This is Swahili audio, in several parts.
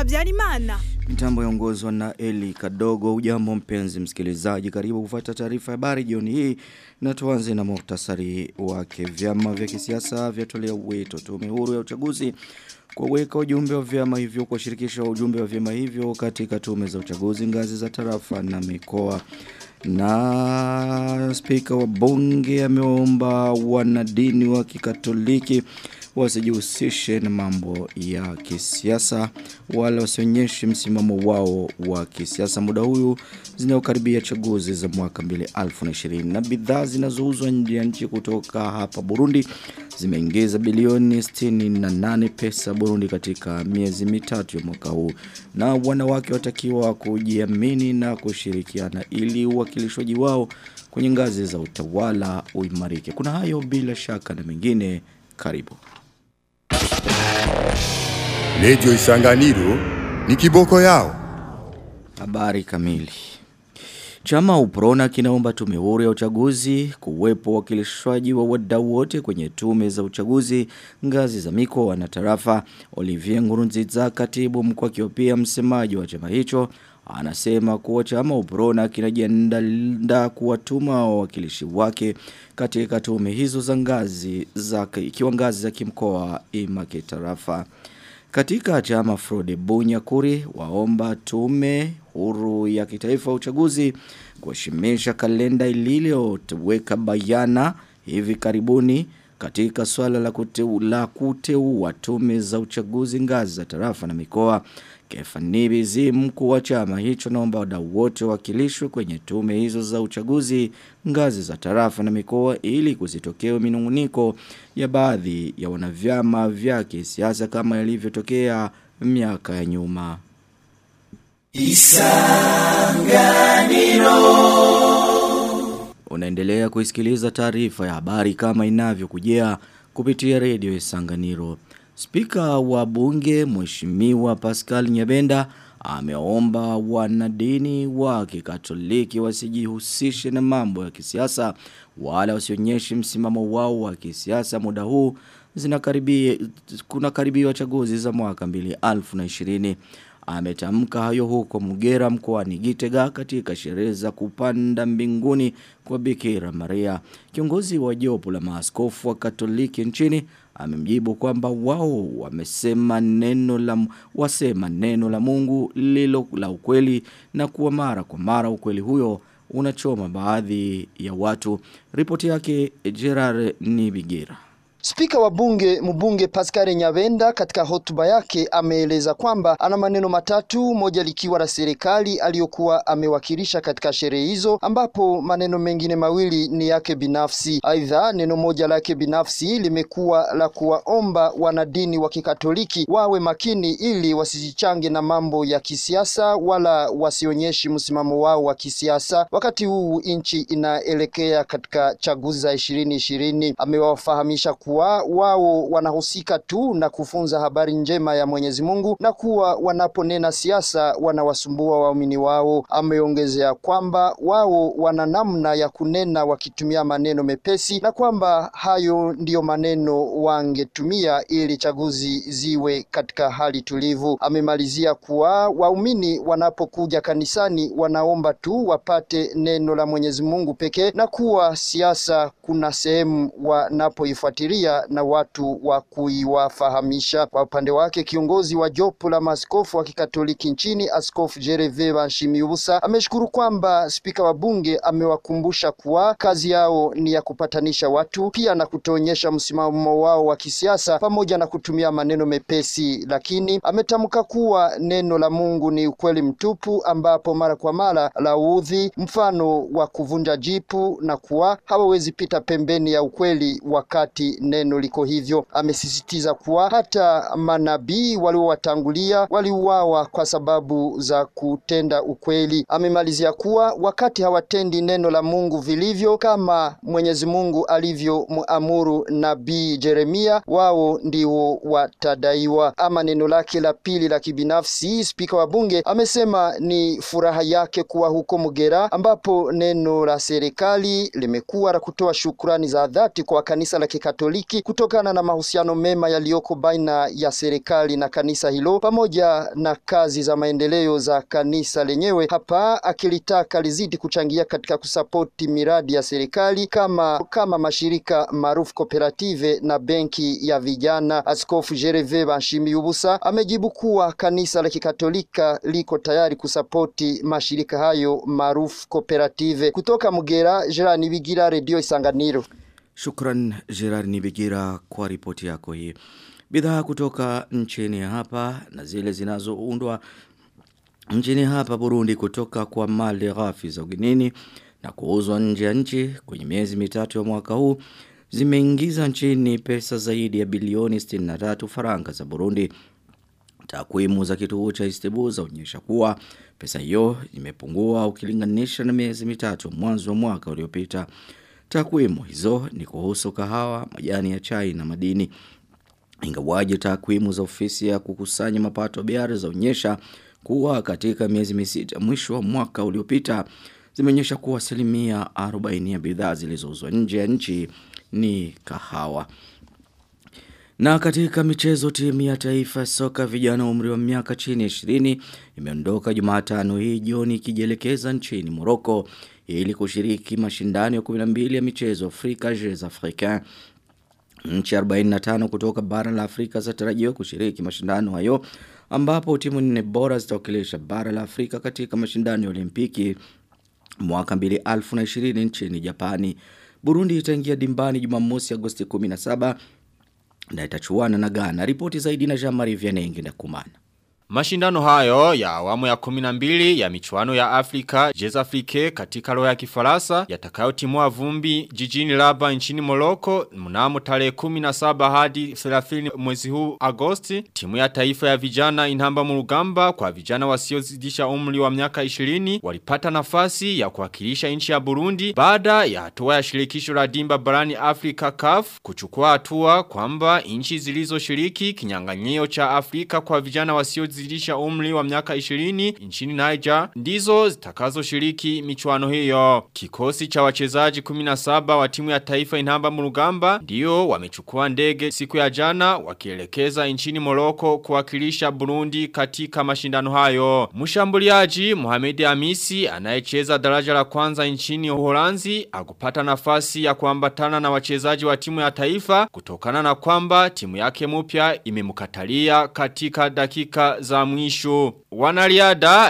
Habyarimana. Mitambo yaongozwa na Eli Kadogo. Ujambo mpenzi msikilizaji, karibu kufuata taarifa ya habari jioni hii, na tuanze na muhtasari wake. Vyama vya kisiasa vyatolea wito tume huru ya uchaguzi kuweka ujumbe wa vyama hivyo kwa shirikisho wa ujumbe wa vyama hivyo katika tume za uchaguzi ngazi za tarafa na mikoa. Na spika wa bunge ameomba wanadini wa kikatoliki wasijihusishe na mambo ya kisiasa wala wasionyeshe msimamo wao wa kisiasa muda huyu zinaokaribia chaguzi za mwaka 2020 na bidhaa zinazouzwa nje ya nchi kutoka hapa Burundi zimeingiza bilioni 68 pesa Burundi katika miezi mitatu ya mwaka huu na wanawake watakiwa kujiamini na kushirikiana ili uwakilishwaji wao kwenye ngazi za utawala uimarike kuna hayo bila shaka na mengine karibu Lejo Isanganiro ni kiboko yao. Habari kamili. Chama Uprona kinaomba tume huru ya uchaguzi kuwepo wakilishwaji wa wadau wote kwenye tume za uchaguzi ngazi za mikoa na tarafa. Olivier Ngurunziza katibu mkuu akiwa pia msemaji wa chama hicho anasema kuwa chama Uprona kinajiandaa kuwatuma wawakilishi wake katika tume hizo za ngazi za ikiwa ngazi za kimkoa ima kitarafa. Katika chama Frode Bunyakuri waomba tume huru ya kitaifa uchaguzi kuheshimisha kalenda iliyoweka bayana hivi karibuni katika swala la kuteu, la kuteua tume za uchaguzi ngazi za tarafa na mikoa. Kefanibizi mkuu wa chama hicho naomba wadau wote wakilishwe kwenye tume hizo za uchaguzi ngazi za tarafa na mikoa ili kusitokea minunguniko ya baadhi ya wanavyama vya kisiasa kama yalivyotokea miaka ya nyuma. Isanganiro Unaendelea kuisikiliza taarifa ya habari kama inavyokujia kupitia redio Isanganiro. Spika wa bunge Mheshimiwa Pascal Nyabenda ameomba wanadini wa kikatoliki wasijihusishe na mambo ya kisiasa wala wasionyeshe msimamo wao wa kisiasa muda huu zinakaribia kuna karibia chaguzi za mwaka 2020 ametamka hayo huko Mugera mkoani Gitega katika sherehe za kupanda mbinguni kwa Bikira Maria. Kiongozi wa jopo la maaskofu wa Katoliki nchini amemjibu kwamba wao wamesema neno la wasema neno la Mungu lilo la ukweli na kuwa mara kwa mara ukweli huyo unachoma baadhi ya watu. Ripoti yake Gerard Nibigira. Spika wa bunge mbunge Pascal Nyabenda katika hotuba yake ameeleza kwamba ana maneno matatu, moja likiwa la serikali aliyokuwa amewakilisha katika sherehe hizo, ambapo maneno mengine mawili ni yake binafsi. Aidha, neno moja lake binafsi limekuwa la kuwaomba wanadini wa Kikatoliki wawe makini ili wasijichange na mambo ya kisiasa wala wasionyeshi msimamo wao wa kisiasa, wakati huu nchi inaelekea katika chaguzi za ishirini ishirini. Amewafahamisha kuwa wao wanahusika tu na kufunza habari njema ya Mwenyezi Mungu na kuwa wanaponena siasa wanawasumbua waumini wao. Ameongezea kwamba wao wana namna ya kunena wakitumia maneno mepesi na kwamba hayo ndiyo maneno wangetumia ili chaguzi ziwe katika hali tulivu. Amemalizia kuwa waumini wanapokuja kanisani wanaomba tu wapate neno la Mwenyezi Mungu pekee na kuwa siasa kuna sehemu wanapoifuatilia na watu wa kuiwafahamisha. Kwa upande wake, kiongozi wa jopo la maaskofu wa Kikatoliki nchini, Askofu Jereve Banshimiubusa, ameshukuru kwamba spika wa bunge amewakumbusha kuwa kazi yao ni ya kupatanisha watu, pia na kutoonyesha msimamo wao wa kisiasa pamoja na kutumia maneno mepesi, lakini ametamka kuwa neno la Mungu ni ukweli mtupu, ambapo mara kwa mara laudhi, mfano wa kuvunja jipu, na kuwa hawawezi pita pembeni ya ukweli wakati neno liko hivyo. Amesisitiza kuwa hata manabii waliowatangulia waliuawa kwa sababu za kutenda ukweli. Amemalizia kuwa wakati hawatendi neno la Mungu vilivyo kama Mwenyezi Mungu alivyomuamuru nabii Jeremia, wao ndio watadaiwa. Ama neno lake la pili la kibinafsi, spika wa bunge amesema ni furaha yake kuwa huko Mugera, ambapo neno la serikali limekuwa la kutoa shukrani za dhati kwa kanisa la Kikatoliki Katoliki kutokana na mahusiano mema yaliyoko baina ya serikali na kanisa hilo pamoja na kazi za maendeleo za kanisa lenyewe, hapa akilitaka lizidi kuchangia katika kusapoti miradi ya serikali kama kama mashirika maarufu kooperative na benki ya vijana. Askofu Jereve Banshimiyubusa amejibu kuwa kanisa la Kikatolika liko tayari kusapoti mashirika hayo maarufu kooperative. Kutoka Mugera, Gerard Nibigira, Radio Isanganiro. Shukran Gerard Nibigira kwa ripoti yako hii. Bidhaa kutoka nchini hapa na zile zinazoundwa nchini hapa Burundi kutoka kwa mali ghafi za ugenini na kuuzwa nje ya nchi kwenye miezi mitatu ya mwaka huu zimeingiza nchini pesa zaidi ya bilioni 63 faranga za Burundi. Takwimu za kituo cha Istebu zaonyesha kuwa pesa hiyo imepungua ukilinganisha na miezi mitatu mwanzo wa mwaka uliopita. Takwimu hizo ni kuhusu kahawa, majani ya chai na madini. Ingawaje takwimu za ofisi ya kukusanya mapato biara zaonyesha kuwa katika miezi misita mwisho wa mwaka uliopita zimeonyesha kuwa asilimia 40 ya bidhaa zilizouzwa nje ya nchi ni kahawa. Na katika michezo timu ya taifa soka vijana umri wa miaka chini ya 20 imeondoka Jumatano hii jioni ikijielekeza nchini Morocco ili kushiriki mashindano ya 12 ya michezo Afrika Jeux Africains. Nchi 45 kutoka bara la Afrika zinatarajiwa kushiriki mashindano hayo ambapo timu nne bora zitawakilisha bara la Afrika katika mashindano ya Olimpiki mwaka 2020 nchini Japani. Burundi itaingia dimbani Jumamosi Agosti 17 na itachuana na Ghana. Ripoti zaidi na Jean-Marie Vianenge na Kumana. Mashindano hayo ya awamu ya 12 ya michuano ya Afrika Jez Afrique katika roho ya kifarasa yatakayotimua vumbi jijini Rabat nchini Morocco mnamo tarehe 17 hadi 30 mwezi huu Agosti timu ya taifa ya vijana inhamba murugamba kwa vijana wasiozidisha umri wa miaka 20 walipata nafasi ya kuwakilisha nchi ya Burundi baada ya hatua ya shirikisho la dimba barani Afrika CAF kuchukua hatua kwamba nchi zilizoshiriki kinyang'anyio cha Afrika kwa vijana wasio zidisha umri wa miaka 20 nchini Niger ndizo zitakazo shiriki michuano hiyo. Kikosi cha wachezaji 17 wa timu ya taifa inamba murugamba ndio wamechukua ndege siku ya jana wakielekeza nchini Morocco kuwakilisha Burundi katika mashindano hayo. Mshambuliaji Mohamed Hamisi anayecheza daraja la kwanza nchini Uholanzi akupata nafasi ya kuambatana na wachezaji wa timu ya taifa kutokana na kwamba timu yake mpya imemkatalia katika dakika za mwisho. Wanariada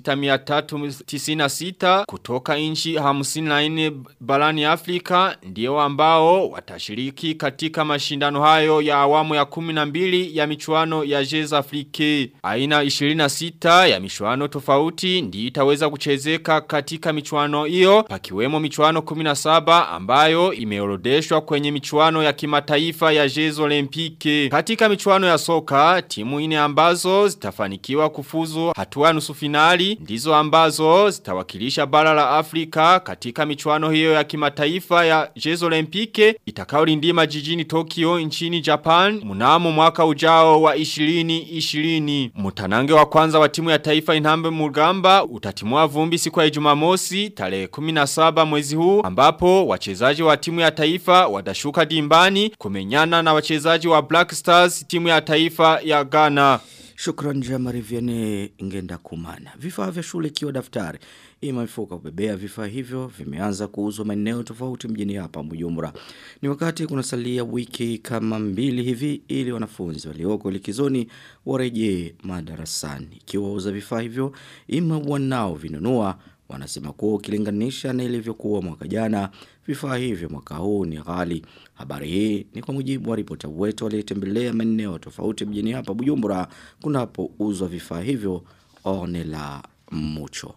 1696 kutoka inchi 54 barani Afrika ndio ambao watashiriki katika mashindano hayo ya awamu ya 12 ya michuano ya Jez Afrique. Aina 26 ya michuano tofauti ndi itaweza kuchezeka katika michuano hiyo pakiwemo michuano 17 ambayo imeorodeshwa kwenye michuano ya kimataifa ya Jez Olympique. Katika michuano ya soka timu ine ambazo zitafanikiwa kufuzu hatua nusu finali ndizo ambazo zitawakilisha bara la Afrika katika michuano hiyo ya kimataifa ya Jeux Olympique itakayorindima jijini Tokyo nchini Japan mnamo mwaka ujao wa 2020 Mutanange wa kwanza wa timu ya taifa Inhambe Mugamba utatimua vumbi siku ya Jumamosi tarehe 17 mwezi huu ambapo wachezaji wa timu ya taifa watashuka dimbani kumenyana na wachezaji wa Black Stars timu ya taifa ya Ghana Shukran jamari vyene ngenda kumana. Vifaa vya shule ikiwa daftari. Ima mifuka kubebea vifaa hivyo vimeanza kuuzwa maeneo tofauti mjini hapa Bujumbura. Ni wakati kunasalia wiki kama mbili hivi ili wanafunzi walioko likizoni warejee madarasani. Ikiwa uza vifaa hivyo ima wanao vinunua wanasema kuwa ukilinganisha na ilivyokuwa mwaka jana vifaa hivyo mwaka huu ni ghali. Habari hii ni kwa mujibu wa ripota wetu aliyetembelea maeneo tofauti mjini hapa Bujumbura kunapouzwa vifaa hivyo Ornella Mucho.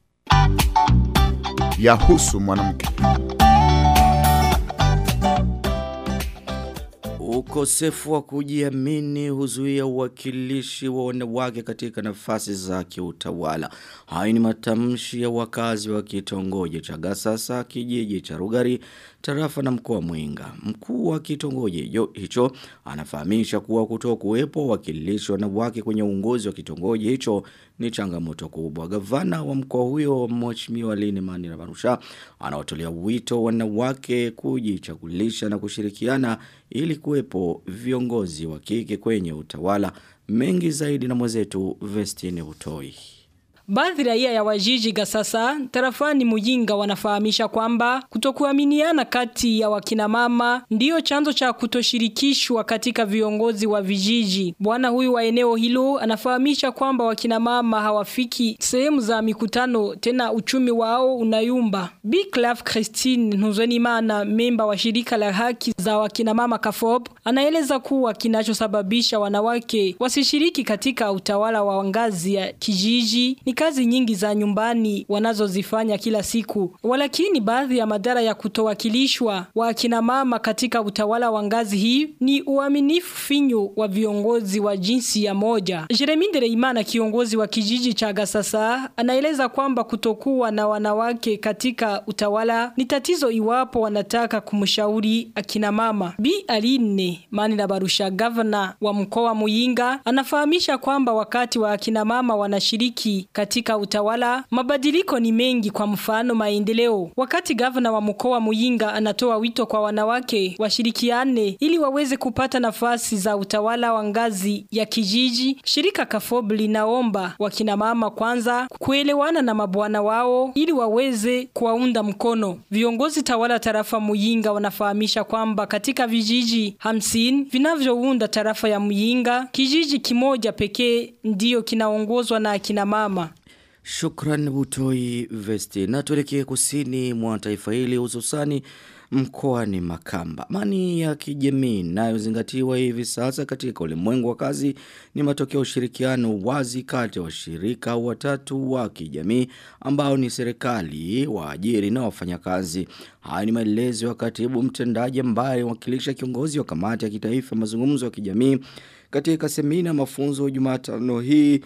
Yahusu mwanamke. Ukosefu wa kujiamini huzuia uwakilishi wa wanawake katika nafasi za kiutawala. Hayo ni matamshi ya wakazi wa kitongoji cha Gasasa, kijiji cha Rugari, tarafa na mkoa Mwinga. Mkuu wa kitongoji hicho anafahamisha kuwa kutoa kuwepo wakilishi wanawake kwenye uongozi wa kitongoji hicho ni changamoto kubwa. Gavana wa mkoa huyo Mheshimiwa Lini Mani Rabarusha anaotolea wito wanawake kujichagulisha na kushirikiana ili kuwepo viongozi wa kike kwenye utawala mengi zaidi na mwenzetu Vestine Utoi. Baadhi raia ya wajiji Gasasa tarafani Mujinga wanafahamisha kwamba kutokuaminiana kati ya wakina mama ndiyo chanzo cha kutoshirikishwa katika viongozi wa vijiji. Bwana huyu wa eneo hilo anafahamisha kwamba wakina mama hawafiki sehemu za mikutano tena uchumi wao unayumba. Bi Clave Christine Nuzwenimana memba wa shirika la haki za wakina mama Kafob anaeleza kuwa kinachosababisha wanawake wasishiriki katika utawala wa ngazi ya kijiji ni kazi nyingi za nyumbani wanazozifanya kila siku. Walakini baadhi ya madhara ya kutowakilishwa wa akina mama katika utawala wa ngazi hii ni uaminifu finyu wa viongozi wa jinsi ya moja. Jeremy Ndereimana kiongozi wa kijiji cha Gasasa anaeleza kwamba kutokuwa na wanawake katika utawala ni tatizo iwapo wanataka kumshauri akina mama. Bi Aline Mani na Barusha governor wa mkoa Muyinga anafahamisha kwamba wakati wa akina mama wanashiriki katika utawala, mabadiliko ni mengi kwa mfano maendeleo. Wakati gavana wa mkoa Muyinga anatoa wito kwa wanawake washirikiane ili waweze kupata nafasi za utawala wa ngazi ya kijiji, shirika Kafob linaomba wakina mama kwanza kuelewana na mabwana wao ili waweze kuwaunda mkono. Viongozi tawala tarafa Muyinga wanafahamisha kwamba katika vijiji hamsini vinavyounda tarafa ya Muyinga, kijiji kimoja pekee ndiyo kinaongozwa na akina mama. Shukran Butoi Vesti. Na tuelekee kusini mwa taifa hili hususani mkoani Makamba. Amani ya kijamii inayozingatiwa hivi sasa katika ulimwengu wa kazi ni matokeo ushirikiano wazi kati ya washirika watatu wa kijamii ambao ni serikali, waajiri na wafanyakazi. Haya ni maelezo ya katibu mtendaji ambaye wakilisha kiongozi wa kamati ya kitaifa mazungumzo ya kijamii katika semina mafunzo Jumatano hii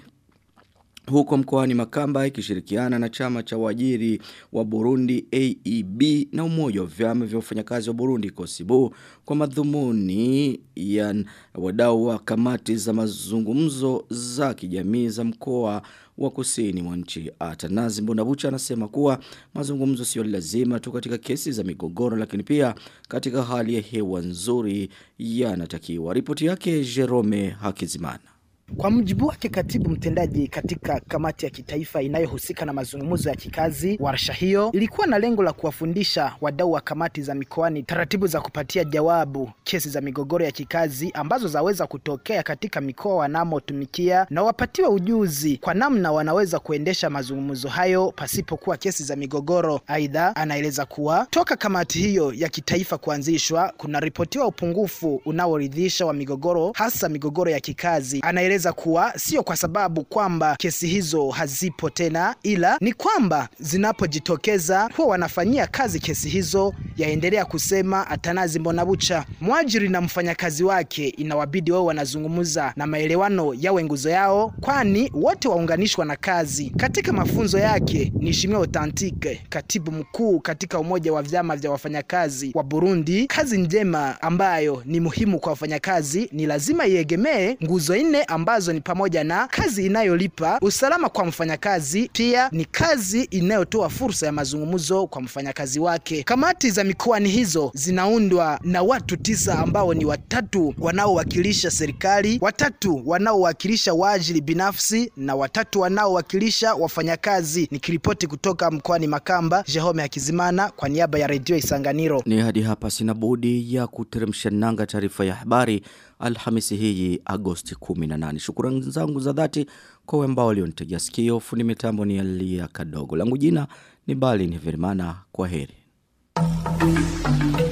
huko mkoani Makamba ikishirikiana na chama cha wajiri wa Burundi AEB na umoja wa vyama vya wafanyakazi wa Burundi Kosibu kwa madhumuni ya wadau wa kamati za mazungumzo za kijamii za mkoa wa kusini mwa nchi. Atanazi Mbonabucha anasema kuwa mazungumzo sio lazima tu katika kesi za migogoro lakini pia katika hali ya hewa nzuri yanatakiwa. Ripoti yake Jerome Hakizimana. Kwa mujibu wake katibu mtendaji katika kamati ya kitaifa inayohusika na mazungumzo ya kikazi, warsha hiyo ilikuwa na lengo la kuwafundisha wadau wa kamati za mikoani taratibu za kupatia jawabu kesi za migogoro ya kikazi ambazo zaweza kutokea katika mikoa wanamotumikia na wapatiwe ujuzi kwa namna wanaweza kuendesha mazungumzo hayo pasipokuwa kesi za migogoro. Aidha, anaeleza kuwa toka kamati hiyo ya kitaifa kuanzishwa kuna ripotiwa upungufu unaoridhisha wa migogoro, hasa migogoro ya kikazi. Anaeleza anaeleza kuwa sio kwa sababu kwamba kesi hizo hazipo tena, ila ni kwamba zinapojitokeza huwa wanafanyia kazi kesi hizo, yaendelea kusema Atanazi Mbonabucha. Mwajiri na mfanyakazi wake inawabidi wao wanazungumza na maelewano yawe nguzo yao, kwani wote waunganishwa na kazi. Katika mafunzo yake, Nishimia Authentique, katibu mkuu katika umoja wa vyama vya wafanyakazi wa Burundi, kazi njema ambayo ni muhimu kwa wafanyakazi ni lazima iegemee nguzo nne ambazo ni pamoja na kazi inayolipa, usalama kwa mfanyakazi, pia ni kazi inayotoa fursa ya mazungumzo kwa mfanyakazi wake. Kamati za mikoani hizo zinaundwa na watu tisa ambao ni watatu wanaowakilisha serikali, watatu wanaowakilisha waajiri binafsi na watatu wanaowakilisha wafanyakazi. Nikiripoti kutoka mkoani Makamba, Jehome Hakizimana kwa niaba ya redio Isanganiro. Ni hadi hapa sina budi ya kuteremsha nanga taarifa ya habari Alhamisi hii Agosti 18. Shukrani zangu za dhati kwa wale ambao walionitegea sikio. Fundi mitambo ni Alia Kadogo. Langu jina ni Bali ni Vermana. Kwa heri.